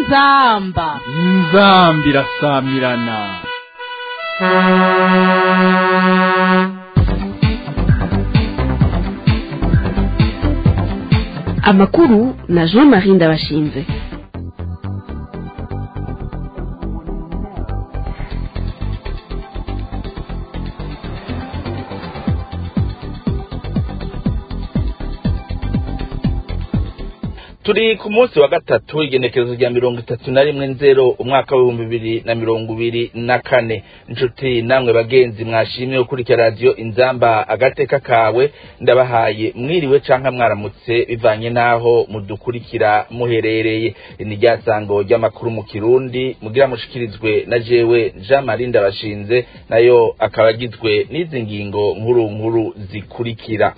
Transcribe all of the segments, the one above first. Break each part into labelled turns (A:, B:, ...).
A: inzamba
B: inzambi irasamirana
C: amakuru na jean marie ndabashinze
D: turi ku munsi wa gatatu igenekerezo rya mirongo itatu na rimwe nzero umwaka w'ibihumbi bibiri na mirongo ibiri na kane inshuti namwe bagenzi mwashimye gukurikira radiyo inzamba agateka kawe ndabahaye mwiriwe canke mwaramutse bivanye n'aho mudukurikira muherereye ni rya sango ry'amakuru mu kirundi mugira mushikirizwe na jewe jean marie ndabashinze nayo akaba agizwe n'izi ngingo nkuru nkuru zikurikira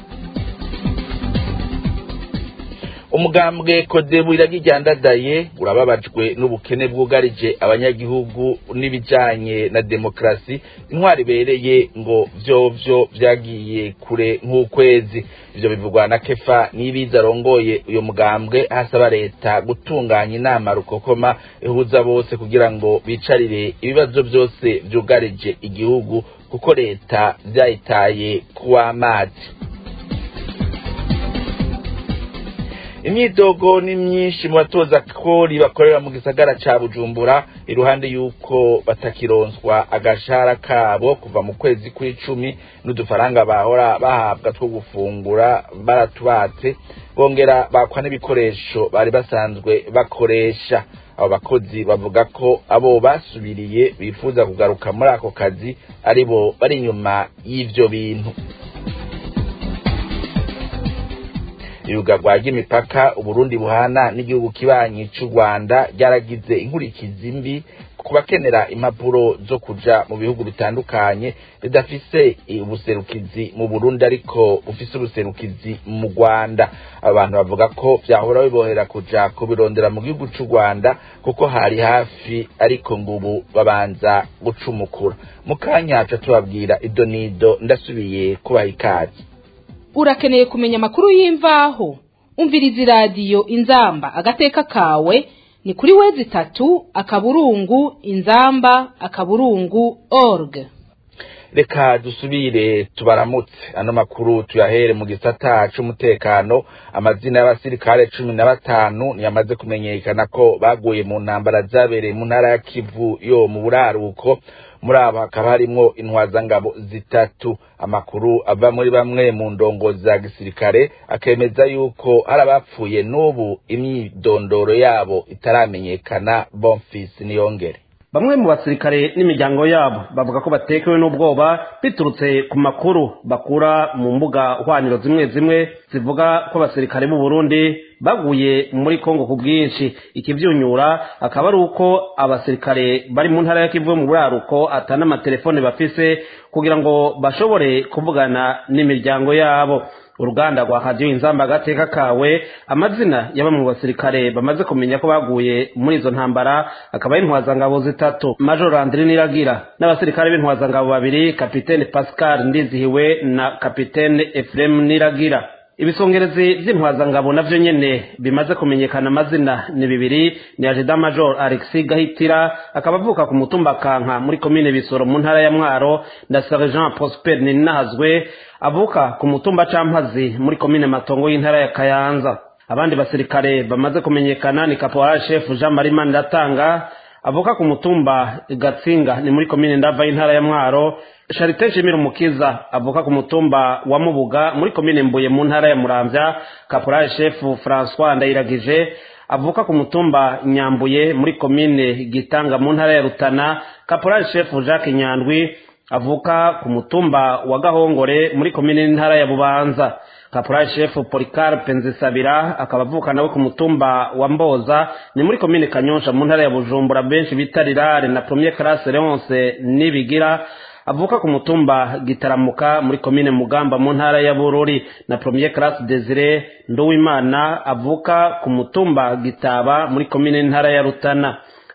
D: umugambwe kodebu iragiryandadaye urababajwe n'ubukene bwugarije abanyagihugu n'ibijanye na demokarasi intwari ibereye ngo vyovyo vyagiye kure nk'ukwezi ivyo bivugwa na kefa nibiza arongoye uyo mugambwe hasaba leta gutunganya inama rukokoma ihuza bose kugira ngo bicarire ibibazo vyose vyugarije igihugu kuko leta vyayitaye kuw'amazi imyidogo ni myinshi mu batoza kori bakorera mu gisagara ca bujumbura iruhande y'uko batakironswa agashahara kabo kuva mu kwezi kw'icumi n'udufaranga bahora bahabwa two gufungura baratubatse bongera bakwa n'ibikoresho bari basanzwe bakoresha abo bakozi bavuga ko abo basubiriye bifuza kugaruka muri ako kazi aribo bari inyuma y'ivyo bintu irugarwa ry'imipaka uburundi buhana n'igihugu kibanyi c'u rwanda ryaragize inkurikizi mbi ku bakenera impapuro zo kuja mu bihugu bitandukanye bidafise ubuserukizi mu burundi ariko bufise ubuserukizi mu rwanda abantu bavuga ko vyahora bibohera kuja kubirondera mu gihugu c'u rwanda kuko hari hafi ariko ngubu babanza gucumukura mu kanya ca tubabwira idonido ndasubiye kubaha ikazi
A: urakeneye kumenya amakuru y'imvaho umviriza iradiyo inzamba agateka kawe ni kuri wezi itatu akaburungu inzamba akaburungu org
D: reka dusubire tubaramutse ano makuru tuyahere mu gisata c'umutekano amazina y'abasirikare cumi na batanu ntiyamaze kumenyekana ko baguye mu ntambara zabereye mu ntara ya kivu yo mu buraruko muri abo hakaba harimwo intwazangabo zitatu amakuru ava muri bamwe mu ndongo za gisirikare akemeza yuko hari abapfuye n'ubu imyidondoro yabo itaramenyekana bonfisi niyongere
E: bamwe mu basirikare n'imiryango yabo bavuga ko batekewe n'ubwoba biturutse ku makuru bakura mu mbuga hwaniro zimwe zimwe zivuga ko abasirikare b'u Burundi baguye muri Kongo ku bwinshi ikivyunyura akaba ari uko abasirikare bari mu ntara ya Kivu mu buraruko atana amatelefone bafise kugira ngo bashobore kuvugana n'imiryango yabo uruganda rwa radiyo inzamba agateka kawe amazina ya bamwe mu basirikare bamaze kumenya ko baguye muri izo ntambara akaba ari intwazangabo zitatu major andri niragira n'abasirikare b'intwazangabo babiri kapitene pascal ndizihiwe na kapitene efuremu niragira ibisongerezi vy'intwazangabo navyo nyene bimaze kumenyekana amazina ni bibiri ni ajida major alexis gahitira akaba avuka ku mutumba kanka muri komine bisoro mu ntara ya mwaro na sergent prosper ninahazwe avuka ku mutumba campazi muri komine matongo y'intara ya kayanza abandi basirikare bamaze kumenyekana ni caporal chef jean marie mandatanga avuka ku mutumba gatsinga ni muri komine ndava y'intara ya mwaro Charite Nshimira Umukiza avuka ku mutumba wa Mubuga muri komine Mbuye mu ntara ya Muramvya Caporal Chef François Ndayiragije avuka ku mutumba Nyambuye muri komine Gitanga mu ntara ya Rutana Caporal Chef Jacques Nyandwi avuka ku mutumba wa Gahongore muri komine ntara ya Bubanza Caporal Chef Policarpe Nzisabira akaba avuka nawe ku mutumba wa Mboza ni muri komine Kanyosha mu ntara ya Bujumbura benshi bita Rirare na Premier Classe Leonce nibigira avuka ku mutumba gitaramuka muri komine mugamba mu ntara ya bururi na premier classe desire nduwimana avuka ku mutumba gitaba muri komine ntara ya rutana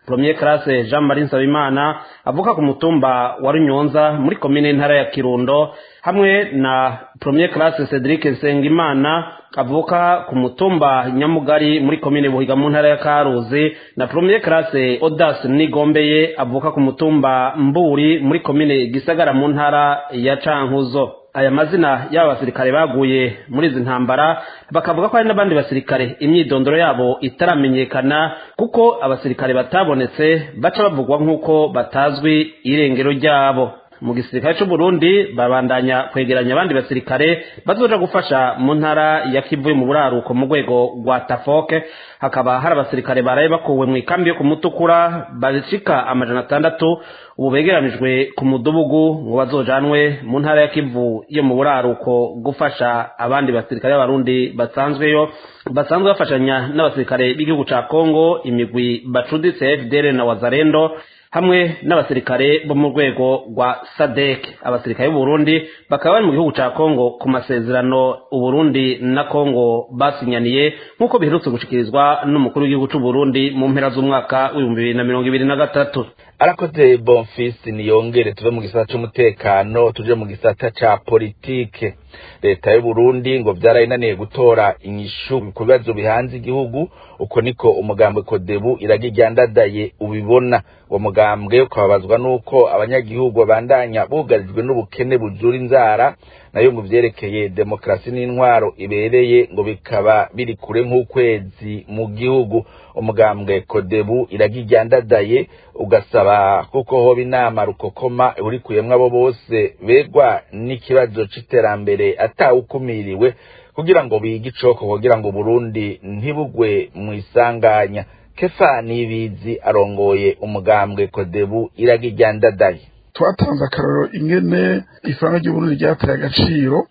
E: premier classe jean marie nsabimana avuka ku mutumba wa runyonza muri komine ntara ya kirundo hamwe na premier classe cedric nsengimana avuka ku mutumba nyamugari muri komine buhiga mu ntara ya karuzi na premier classe odas nigombeye avuka ku mutumba mburi muri komine gisagara mu ntara ya cankuzo aya mazina y'aba basirikare baguye muri izi ntambara bakavuga ko hari n'abandi basirikare imyidondoro yabo itaramenyekana kuko abasirikare batabonetse baca bavugwa nk'uko batazwi irengero ryabo mu gisirikare cy'u Burundi babandanya kwegeranya abandi basirikare bazoja gufasha mu ntara ya Kivu mu buraruko mu rwego rwa Tafoke hakaba hari abasirikare baraye bakuwe mu ikambi yo ku Mutukura bashika amajana atandatu ubu begeranijwe ku mudugudu ngo bazojanwe mu ntara ya Kivu yo mu buraruko gufasha abandi basirikare b'abarundi basanzweyo basanzwe bafashanya n'abasirikare b'igihugu ca Kongo imigwi bacuditse FDL na Wazalendo hamwe n'abasirikare bo mu rwego rwa sadek abasirikare b'uburundi bakaba bari mu gihugu ca kongo ku masezerano uburundi na kongo basinyaniye nk'uko biherutse gushikirizwa n'umukuru w'igihugu c'uburundi mu mpera z'umwaka w'ibihumbi bibiri na mirongo ibiri na gatatu
D: arakoze bonfisi niyongere tuve mu gisata c'umutekano tuje mu gisata ca politike leta y'uburundi ngo vyarayinaniye gutora inyishu ku bibazo bihanze igihugu uko niko umugambwe kodebu iragiryandadaye ubibona uwo mugambwe ukababazwa n'uko abanyagihugu babandanya bugarijwe n'ubukene buzura inzara nayo mu vyerekeye demokarasi n'intwaro ibereye ngo bikaba biri kure nk'ukwezi mu gihugu umugambwe kodebu iragiryandadaye ugasaba kuko hoba inama rukokoma ihurikuyemwo abo bose begwa n'ikibazo c'iterambere atawukumiriwe kugira ngo bige icoko kugira ngo Burundi ntibugwe mu isanganya kefa nibizi arongoye umugambwe kodebu iragiryandadaye
F: twatanze akarorero ingene ifaranga ry'uburundi ryateye agaciro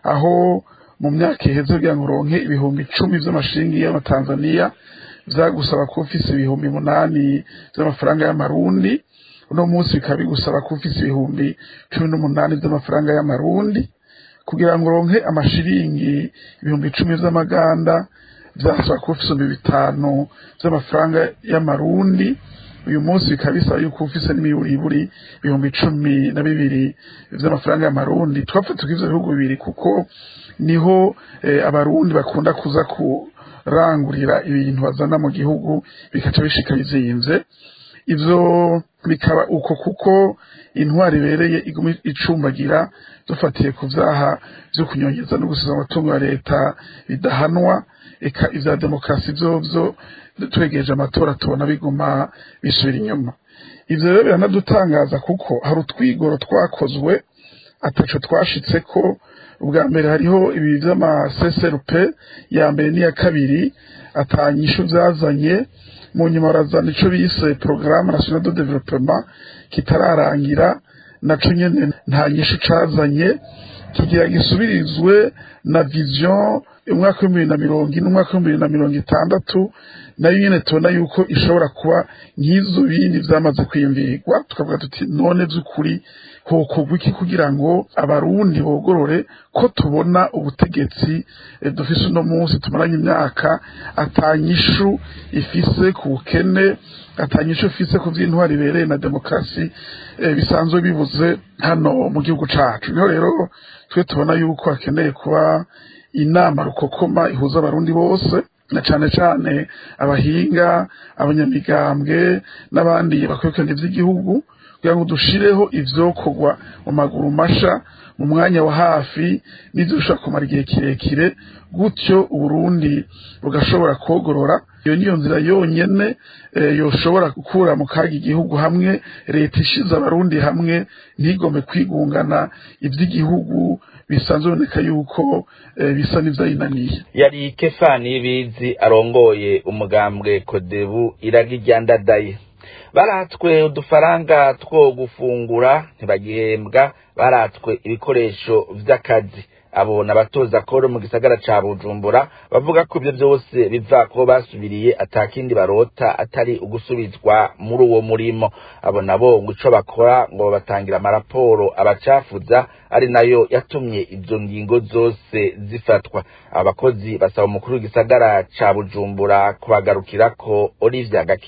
F: aho mu myaka iheze kugira ngo uronke ibihumbi icumi vy'amashingi y'amatanzaniya vyagusaba kuba ufise ibihumbi munani vy'amafaranga y'amarundi uno munsi bikaba bigusaba kuba ufise ibihumbi cumi n'umunani vy'amafaranga y'amarundi kugira ngo uronke amashiringi ibihumbi icumi vy'amaganda vyasaba kuba ufise ibihumbi bitanu vy'amafaranga y'amarundi uyu munsi bikaba bisaba yuko ufise n'imiburiburi ibihumbi cumi na bibiri vy'amafaranga y'amarundi twafata ivyo bihugu bibiri kuko niho eh, abarundi bakunda kuza kurangurira ibintu bazana mu gihugu bikaca bishika bizimvye ivyo bikaba uko kuko intwari ibereye iguma icumbagira dufatiye ku vyaha vyo kunyongeza no gusiza amatungo ya leta bidahanwa eka ivya demokarasi vyovyo twegereje amatora tubona biguma bisubira inyuma ivyo rero biranadutangaza kuko hari utwigoro twakozwe ataco twashitseko ubwa mbere hariho ibi vy'amaseserup ya mbere n'iya kabiri atanyishu vyazanye mu nyuma barazana ico bise programme national de développement kitararangira naco nyene nta nyishu cazanye kigira gisubirizwe na vision umwaka w'ibihumbi bibiri na mirongo ine umwaka w'ibihumbi bibiri na mirongo itandatu nayo nyene tubona yuko ishobora kuba nk'izo bindi vyamaze kwiyumvirwa tukavuga tuti none vy'ukuri hokorwa iki kugira ngo abarundi bogorore ko tubona ubutegetsi dufise uno munsi tumaranye imyaka atanyishu ifise ku bukene atanyishu ifise ku vy'intwari ibereye na demokarasi bisanzwe bibuze hano mu gihugu cacu niho rero twe tubona yuko hakeneye kuba inama rukokoma ihuza abarundi bose na cane cane abahinga abanyamigambwe n'abandi bakurikirana ivy'igihugu kugira ngo dushireho ivyokorwa mu maguru masha mu mwanya wa hafi n'ivyo bishobora kumara igihe kirekire gutyo uburundi bugashobora kogorora iyo niyo nzira yonyene yoshobora gukura mu kaga igihugu hamwe leta ishize abarundi hamwe ntigombe kwigungana ivy'igihugu bisanzwe biboneka yuko bisa n'ivyayinaniye
D: yari kefani y'ibizi arongoye umugambwe kodebu iragiryandadaye baratswe udufaranga two gufungura ntibagihembwa baratswe ibikoresho vy'akazi abo abatoza koro mu gisagara ca bujumbura bavuga ko ivyo vyose biva ko basubiriye atakindi barota atari ugusubizwa muri uwo murimo abo nabo ngo ico bakora ngo babatangira amaraporo abacafuza ari nayo yatumye izo ngingo zose zifatwa abakozi basaba umukuru w'igisagara ca bujumbura kubagarukirako olivia gakini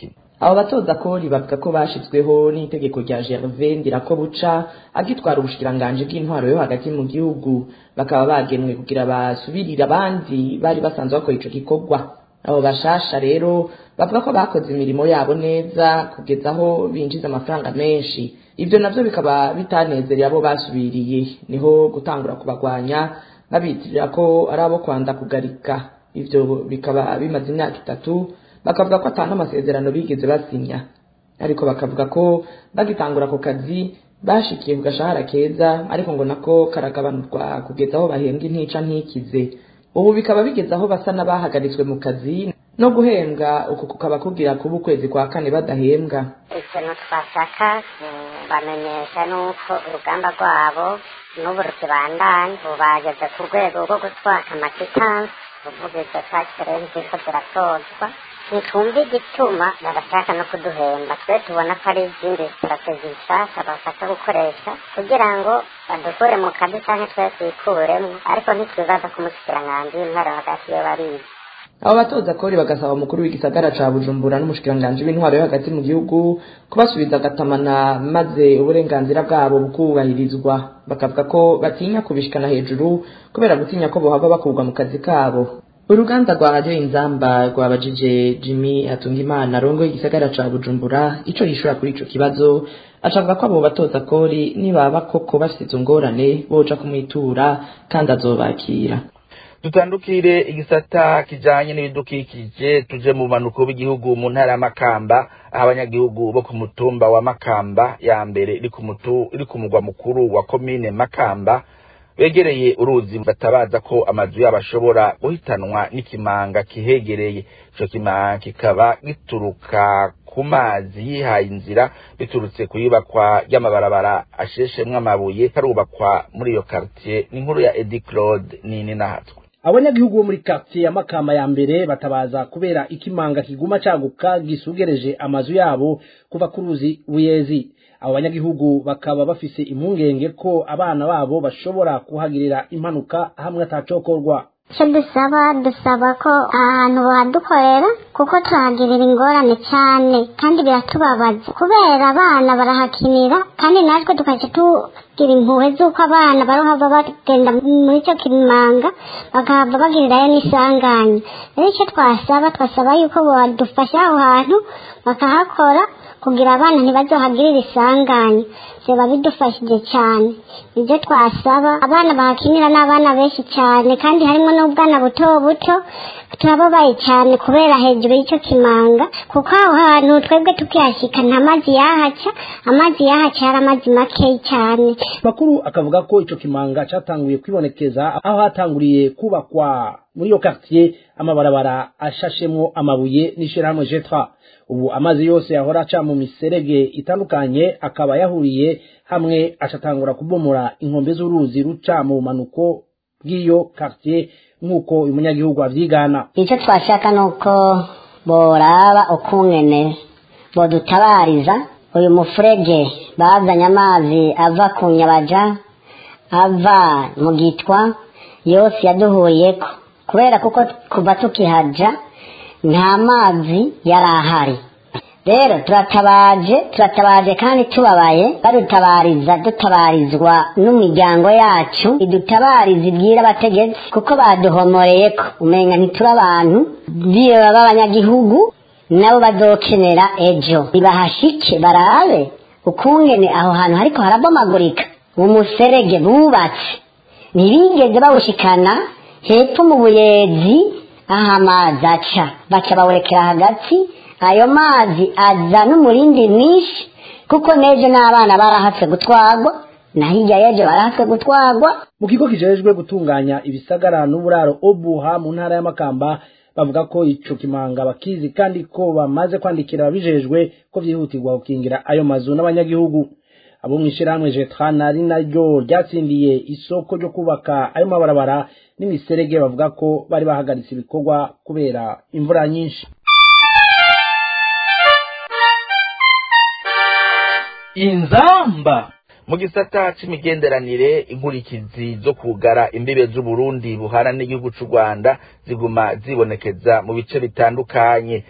G: abo batoza kori bavuga ko bashizweho n'itegeko rya Gervais Ndirakobuca agitwara ubushikiranganji bw'intwaro yo hagati mu gihugu bakaba bagenwe kugira basubirire abandi bari basanzwe bakora ico gikorwa abo bashasha rero bavuga ko bakoze imirimo yabo neza kugeza aho binjiza amafaranga menshi ibyo navyo bikaba bitanezereye abo basubiriye niho gutangura kubagwanya babitirira ko ari abo kwanda kugarika ivyo bikaba bimaze imyaka itatu bakavuga ko atanga amasezerano bigeze basinya ariko bakavuga ko bagitangura ako kazi bashikiye ku gashahara keza ariko ngo nako karagabanurwa kugeza aho bahembwa intica ntikize ubu bikaba bigeze aho basa n'abahagaritswe mu kazi no guhembwa uku kukaba kugira kuba ukwezi kwa kane badahembwa
H: ikintu twashaka bamenyesha nuko urugamba rwabo n'ubu rukibandanya ubu bageze ku rwego rwo gutwara amakitansi uvuga izo takirenzi ziriko ziratozwa ntitumva igituma barashaka no kuduhemba twe tubona ko ari izindi sitrategi nshasha bashaka gukoresha kugira ngo badukure mu kazi canke twe twikuremwo ariko ntitwibaza ko umushikiranganji w'intwaro hagati yo barizi
G: abo batoza kori bagasaba umukuru w'igisagara ca bujumbura n'umushikiranganji w'intwaro yo hagati mu gihugu kubasubiza agatamana maze uburenganzira bwabo bukubahirizwa bakavuga ko batinya kubishikana hejuru kubera gutinya ko bohava bakurwa mu kazi kabo uruganda rwa radiyo inzamba rwabajije jimmy hatungimana rongo igisagara ca bujumbura ico yishura kuri ico kibazo acavuga ko abo batoza kori nibaba koko bafite izo ngorane boja kumwitura kandi azobakira
D: dutandukire igisata kijanye n'ibidukikije tuje mu manuko b'igihugu mu ntara ya Makamba aho abanyagihugu bo ku mutumba wa Makamba ya mbere iri ku mutu iri ku mugwa mukuru wa komine Makamba begereye uruzi batabaza ko amazu yabo ashobora guhitanwa n'ikimanga kihegereye ico kimanga kikaba gituruka ku mazi yihaye inzira biturutse ku yubakwa ry'amabarabara asheshemwo amabuye harubakwa muri iyo quartier n'inkuru ya Eddie Claude nini nahatwe
E: abanyagihugu bo muri quartier ya makamba ya mbere batabaza kubera ikimanga kiguma caguka gisugereje amazu yabo kuva ku ruzi buyezi abo banyagihugu bakaba bafise impungenge ko abana babo bashobora kuhagirira impanuka hamwe atacokorwa
I: icyo dusaba dusaba ko ahantu bahadukorera kuko tuhagirira ingorane cyane kandi biratubabaza kubera abana barahakinira kandi natwe tukaca tugira impuhwe z'uko abana barohava bagenda muri icyo kimanga bakahava bagirirayo n'isanganya rero icyo twasaba twasaba yuko badufasha aho hantu bakahakora kugira abana ntibazohagirire isanganya biba bidufashije cyane ibyo twasaba abana bahakinira n'abana benshi cyane kandi harimo n'ubwana buto buto turababaye cyane kubera hejuru y'icyo kimanga kuko aho hantu twebwe tukihashyika nta mazi yahaca amazi yahaca yari amazi makeyi cyane
E: makuru akavuga ko ico kimanga catanguye kwibonekeza aho hatanguriye kubakwa muri iyo quartier amabarabara ashashemwo amabuye n'ishirahamwe jetra ubu amazi yose yahora aca mu miserege itandukanye akaba yahuriye hamwe acatangura kubomora inkombe z'uruzi ruca mu bumanuko bw'iyo quartier nk'uko uyu munyagihugu avyigana
I: icyo twashaka ni uko boraba ukungene bodutabariza uyu mufurege bazanye amazi ava ku nyabaja ava mu gitwa yose yaduhuriyeko kubera kuko kuva tukihaja nta mazi yari ahari rero turatabaje turatabaje kandi tubabaye badutabariza dutabarizwa n'imiryango yacu idutabariza ibwira abategetsi kuko baduhomoreyeko umenga ntituri abantu biba b'abanyagihugu nabo bazokenera ejo nibahashike barabe ukungene aho hantu hariko harabomagurika umuserege bubatse ntibigeze bawushikana hepfo mu buyezi aho amazi aca baca bawurekera hagati ayo mazi aza n'umurindi mwinshi kuko n'ejo n'abana barahatse gutwagwa na hirya y'ejo barahatse gutwagwa
E: mu kigo kijejwe gutunganya ibisagara n'uburaro obuha mu ntara y'amakamba bavuga ko ico kimanga bakizi kandi ko bamaze kwandikira ababijejwe ko vyihutirwa gukingira ayo mazu n'abanyagihugu abo mw'ishirahamwe jetrana ari naryo ryatsindiye isoko ryo kubaka ayo mabarabara n'imiserege bavuga ko bari bahagaritse ibikorwa kubera imvura nyinshi
B: inzamba
D: mu gisata c'imigenderanire inkurikizi zo kugara imbibe z'uburundi buhana n'igihugu c'u rwanda ziguma zibonekeza mu bice bitandukanye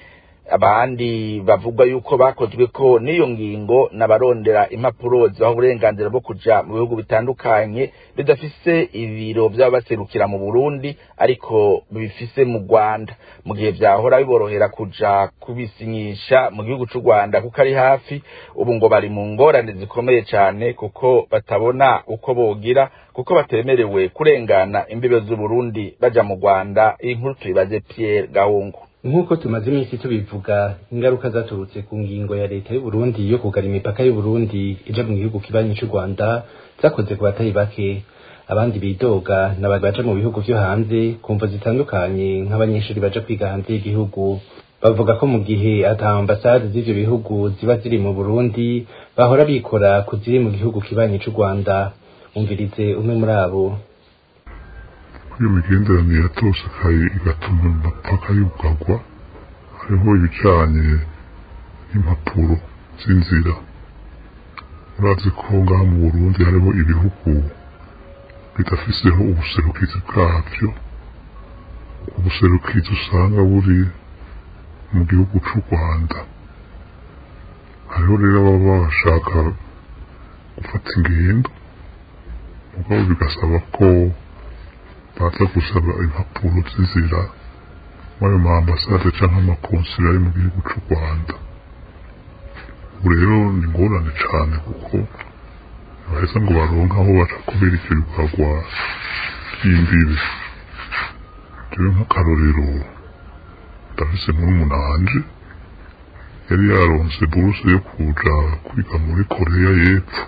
D: abandi bavuga yuko bakozwe ko n'iyo ngingo n'abarondera impapuro zibaha uburenganzira bwo kuja mu bihugu bitandukanye bidafise ibiro vy'abaserukira mu Burundi ariko bifise mu Rwanda mu gihe vyahora biborohera kuja kubisinyisha mu gihugu c'u Rwanda kuko ari hafi ubu ngo bari mu ngorane zikomeye cane kuko batabona uko bogira kuko batemerewe kurengana imbibe z'u Burundi baja mu Rwanda inkuru tuyibaze Pierre Gahungu
J: nk'uko tumaze iminsi tubivuga ingaruka zaturutse ku ngingo ya leta y'u Burundi yo kugara imipaka y'u Burundi ija mu gihugu kibanyi c'u Rwanda zakoze ku batari bake abandi bidoga n'abandi baja mu bihugu vyo hanze ku mvo zitandukanye nk'abanyeshuri baja kwiga hanze y'igihugu bavuga ko mu gihe ata ambasade z'ivyo bihugu ziba ziri mu Burundi bahora bikora ku ziri mu gihugu kibanyi c'u Rwanda umvirize umwe muri abo
K: iyo migenderanire yatosekaye igatuma imipaka yugagwa hariho ibijanye n'impapuro z'inzira urazi ko ngaha mu burundi hariho ibihugu bidafiseho ubuserukizi bwavyo ubuserukizi usanga buri mu gihugu c'u rwanda hariho rero ababa bashaka gufata ingendo mugabo bigasaba ko baza gusaba impapuro z'inzira muri ayo ma ambasade cyangwa amakonsila ari mu gihugu cy'u rwanda ubu rero ni ingorane cyane kuko baheza ngo baronke aho baca kubera icyo bikorwa by'imbibi rero nk'akarorero ndafise murumuna wanje yari yaronse buruse yo kuja kwiga muri koreya y'epfo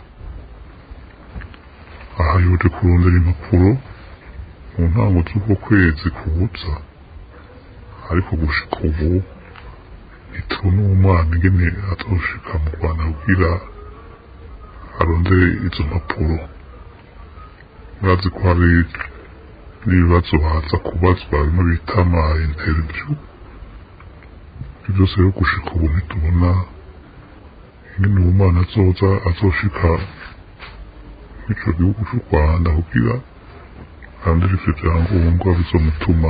K: aha yoje kurondera impapuro mu ntango z'uko kwezi kubuza ariko gushika ubu ntitubona uwo mwana ingene azoshika mu rwanda kugira arondere izo mpapuro murazi ko hari n'ibibazo baza kubazwa bimwe bita ama interview ibyo byose rero gushika ubu ntitubona ingene uwo mwana azoza azoshika mw'ico gihugu c'u rwanda kugira kandi ivyo vyangombwa bizomutuma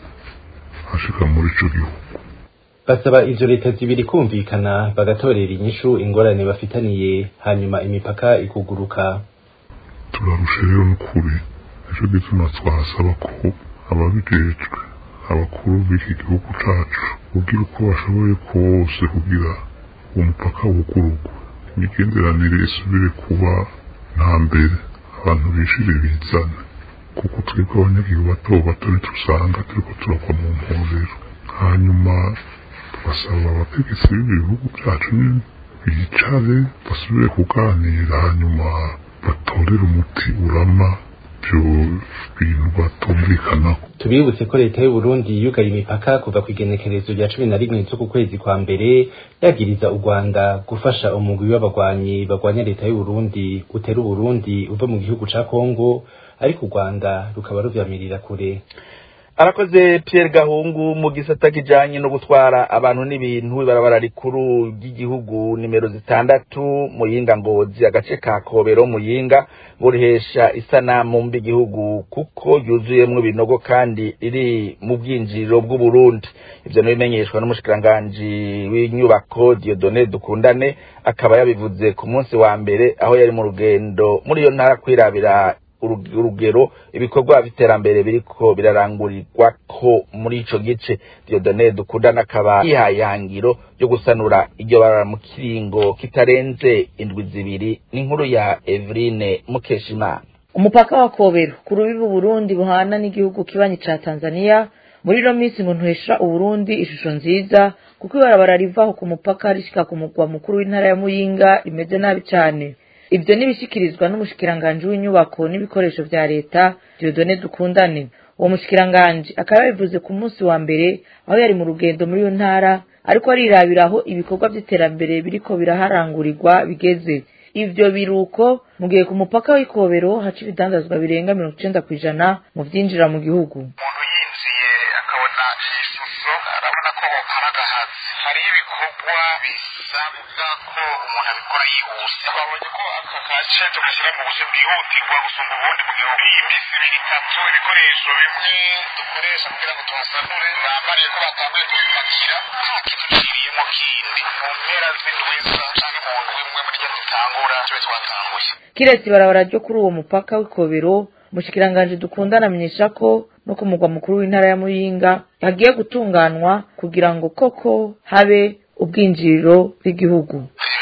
K: ashika muri ico gihugu
J: basaba izo leta zibiri kumvikana bagatorera inyishu ingorane bafitaniye hanyuma imipaka ikuguruka
K: turarusha rero n'ukuri nico gituma twasaba ko ababijejwe abakuru b'iki gihugu cacu kugira uko bashoboye kose kugira uwo mupaka wugururwe imigenderanire isubire kuba nta mbere abantu bishire bizane kuko twebwe abanyagihugu bato bato ntitusanga turiko turava mu mporero hanyuma tugasaba abategetsi b'ibi bihugu byacu nyene bicare basubire kuganira hanyuma batorere umuti urama ivyo bintu batumvikanaho
J: tubibutse ko leta y'u Burundi yugaye imipaka kuva ku igenekerezo rya cumi na rimwe z'uku kwezi kwa mbere yagiriza u Rwanda gufasha umugwi w'abagwanyi bagwanya leta y'u Burundi utera u Burundi uva mu gihugu ca Kongo ariko u Rwanda rukaba ruvyamirira kure
D: arakoze Pierre Gahungu mu gisata kijanye no gutwara abantu n'ibintu ibarabara rikuru ry'igihugu nimero zitandatu muyinga ngozi agace ka Kobero muyinga burihesha isanamu mbi igihugu kuko yuzuyemwo ibinogo kandi iri mu bwinjiriro bw'u Burundi ivyo nibimenyeshwa n'umushikiranganji w'inyubako Dieudonné Dukundane akaba yabivuze ku munsi wa mbere aho yari mu rugendo muri iyo ntara kwirabira urugero ibikorwa by'iterambere biriko birarangurirwa ko muri ico gice Dieudonné Dukundana akaba yihaye ihangiro ryo gusanura iryo barara mu kiringo kitarenze indwi zibiri n'inkuru ya Eveline Mukeshimana
L: umupaka wa Kobero ku rubibi Burundi buhana n'igihugu kibanyi ca Tanzania muri ino minsi ngo ntuhesha Uburundi ishusho nziza kuko ibarabara rivaho ku mupaka rishika ku mugwa mukuru w'intara ya Muyinga rimeze nabi cane ibyo nibishikirizwa n'umushikiranganji w'inyubako n'ibikoresho vya leta Dieudonné Dukundane uwo mushikiranganji akaba yabivuze ku munsi wa mbere aho yari mu rugendo muri iyo ntara ariko arirabira aho ibikorwa vy'iterambere biriko biraharangurirwa bigeze ivyo biruko mu gihe ku mupaka w'ikobero haca ibidandazwa birenga mirongo icenda kw'ijana mu vyinjira mu gihugu
M: umuntu yinjiye akabona iyi shusho arabona ko hari agahazi hariho ibikorwa bikorwa bisabwa ko umuntu abikora yihuse twabonye ko aka gace tugashyira mu buryo bwihutirwa gusumba ubundi mu gihugu iyi minsi ibiri itatu ibikoresho bimwe dukoresha kugira ngo tuhasanure bambariye ko batanguye kubipakira nta kintu kiriyemo kindi mu mpera z'indwiza cyangwa mu ndwi imwe muri ryo dutangura tube twatanguye
L: kiretse ibarabara ryo kuri uwo mupaka w'ikobero umushikiranganji dukundana amenyesha ko no ku mugwa mukuru w'intara ya muyinga hagiye gutunganwa kugira ngo koko habe ubwinjiriro bw'igihugu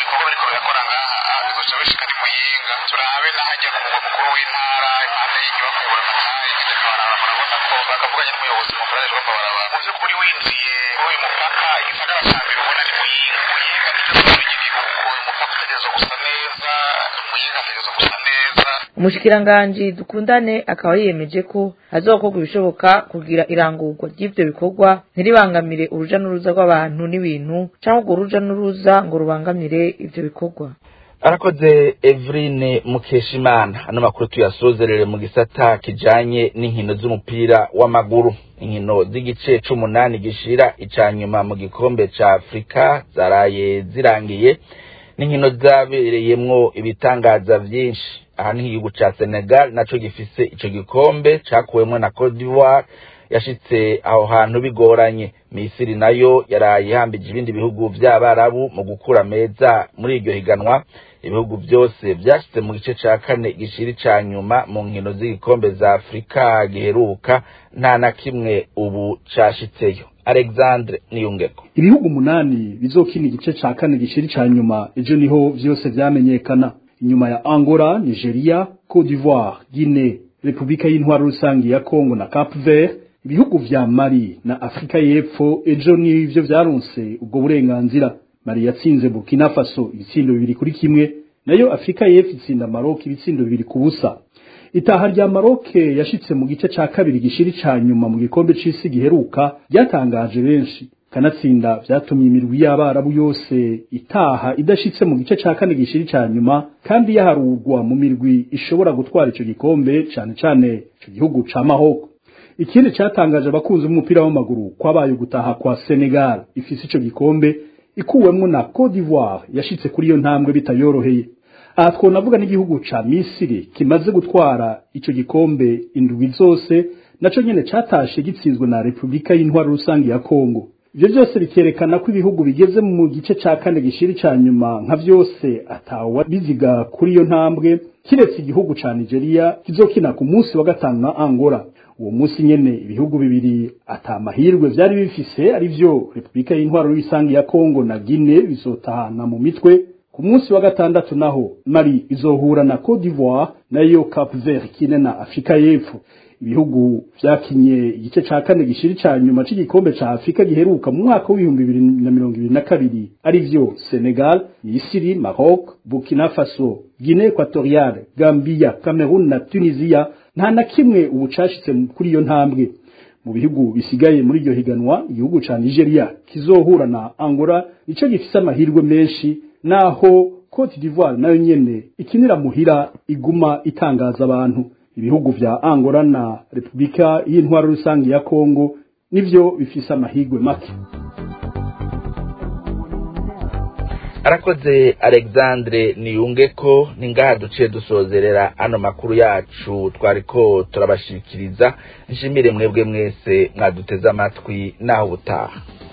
L: umushikiranganji dukundane akaba yiyemeje ko hazokorwa ibishoboka kugira irangurwa ry'ivyo bikorwa ntiribangamire uruja n'uruza rw'abantu n'ibintu canke urwo ruja n'uruza ngo rubangamire ivyo bikorwa
D: arakoze Evrine Mukeshimana ano makuru tuyasozerere mu gisata kijanye n'inkino z'umupira w'amaguru inkino z'igice c'umunani gishira icanyuma mu gikombe ca Afrika zaraye zirangiye n'inkino zabereyemwo ibitangaza vyinshi aha ni igihugu ca Senegal naco gifise ico gikombe cakuwemwo na Cote d'Ivoire yashitse aho hantu bigoranye Misiri nayo yaraye ihambije ibindi bihugu vy'abarabu mu gukura meza muri iryo higanwa ibihugu byose vyashitse mu gice ca kane gishiri ca nyuma mu nkino z'igikombe za Afrika giheruka nta na kimwe ubu cashitseyo Alexandre Niyungeko
N: ibihugu umunani bizokina igice ca kane gishiri ca nyuma ejo niho vyose vyamenyekana inyuma ya Angola, Nigeria, Cote d'Ivoire, Guinea, Republika y'intwaro rusangi ya Congo na Cap Vert, ibihugu vya Mali na Afrika y'Epfo ejo nivyo vyaronse ubwo burenganzira. Mali yatsinze Burkina Faso ibitsindo bibiri kuri kimwe, nayo Afrika y'Epfo itsinda Maroc ibitsindo bibiri ku busa. Itaha rya Maroc yashitse mu gice ca kabiri gishiri ca nyuma mu gikombe c'isi giheruka ryatangaje benshi kanatsinda vyatumye imirwi y'abarabu yose itaha idashitse mu gice ca kane gishiri ca nyuma kandi yaharurwa mu mirwi ishobora gutwara ico gikombe cane cane ico gihugu ca Mahoko ikindi catangaje abakunzi b'umupira w'amaguru kwabaye gutaha kwa Senegal ifise ico gikombe ikuwemwo na Cote d'Ivoire yashitse kuri iyo ntambwe bitayoroheye aha twonavuga n'igihugu ca Misiri kimaze gutwara ico gikombe indwi zose naco nyene catashe gitsinzwe na Republika y'intwaro rusangi ya Kongo ivyo byose bikerekana ko ibihugu bigeze mu gice ca kane gishiri ca nyuma nka vyose atawa biziga kuri iyo ntambwe kiretse igihugu ca Nigeria kizokina ku munsi wa gatanu na Angola uwo munsi nyene ibihugu bibiri atamahirwe vyari bifise ari vyo Republika y'intwaro rusangi ya Kongo na Guinea bizotahana mu mitwe ku munsi wa gatandatu naho Mali izohura na Cote d'Ivoire nayo Cap Vert kine na Afrika y'Epfo ibihugu vyakinye igice ca kane gishiri ca nyuma c'igikombe ca Afrika giheruka mu mwaka w'ibihumbi bibiri na mirongo ibiri na kabiri ari vyo Senegal, Misiri, Maroc, Burkina Faso, Guinea Equatoriale, Gambia, Cameroon na Tunisia nta na kimwe ubu cashitse kuri iyo ntambwe mu bihugu bisigaye muri iryo higanwa igihugu ca Nigeria kizohura na Angola nico gifise amahirwe menshi naho Cote d'Ivoire nayo nyene ikinira muhira iguma itangaza abantu ibihugu vya Angola na Republika y'intwaro rusangi ya Kongo nivyo bifise amahirwe make
D: arakoze alexandre niyungeko ni ngaha duciye dusozerera ano makuru yacu twariko turabashikiriza nshimire mwebwe mwese mwaduteze amatwi naho ubutaha